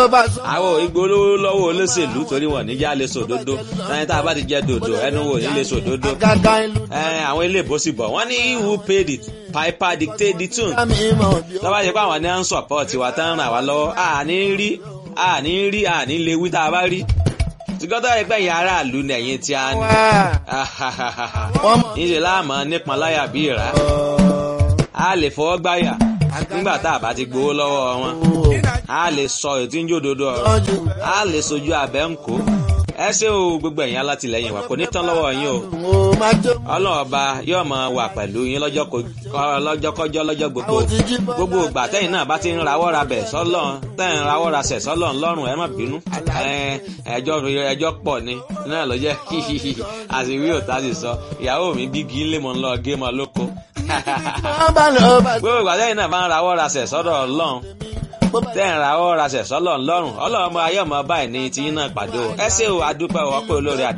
bá sọ. àwọn ìgbólówó lọ́wọ́ olóṣèlú torí wọn níjà lè sòdodo ẹni tá a bá ti jẹ dòdò ẹnu wò ní lè sòdodo Àgàgà ìlú ẹ àwọn ilé ìbòsí bọ̀ wọ́n ní who paid the piper dictate the tune mi mọ̀ bí ó. tọ́ba ṣe pé àwọn ní à ń support wa tán ràn wá lọ́wọ́ àní rí àní rí àní lè wí tá a bá rí tìgọ́tọ̀ ẹgbẹ́ yẹn aráàlú nẹ̀yìn tí a ní Wọ́n mọ̀. níṣẹ́ láàmú nípọn láyà bí ìrà a lè fọwọ́ gbáyà nígbà tá a bá ti gbowó lọ́wọ́ wọn a lè sọ ètí ń jòdodo ọ̀rọ̀ a lè sojú abẹ́ ń kó ẹ ṣé o gbogbo ẹ̀yin alátìlẹyìn wa kò ní tán lọ́wọ́ yín o Mo máa jó. ọlọ́run ọba yóò máa wà pẹ̀lú yín lọ́jọ́ ko- kọ́- lọ́jọ́kọ́jọ́ lọ́jọ́ gbogbo Àwọn ti jí bọ́. gbogbo ìgbà tẹ́yìn náà bá ti ń rawọ́ ra bẹ̀ sọ́lọ́run tẹ́yìn rawọ́ ra sẹ̀ sọ́lọ́run lọ́rùn ẹ má bínú Ẹ, ẹjọ́ ẹjọ́ pọ̀ ni náà ló jẹ́ àṣìwí òtá sì sọ ìyàwó mi bígi ńlẹ̀ mọ́ ń lọ gé mọ́ lóko Wọ́n bá lọ bá sọ. gbogbo ìgbà tẹ́yìn náà bá ń rawọ́ ra sẹ̀ sọ́dọ̀ ọlọ́run tẹ́yìn rawọ́ ra sẹ̀ sọ́lọ́run lọ́rùn ọlọ́run ọmọ ayé ọmọ báyìí ní tiyín náà pàdé o ẹ ṣé o adúpẹ́ o ọpẹ́ olóore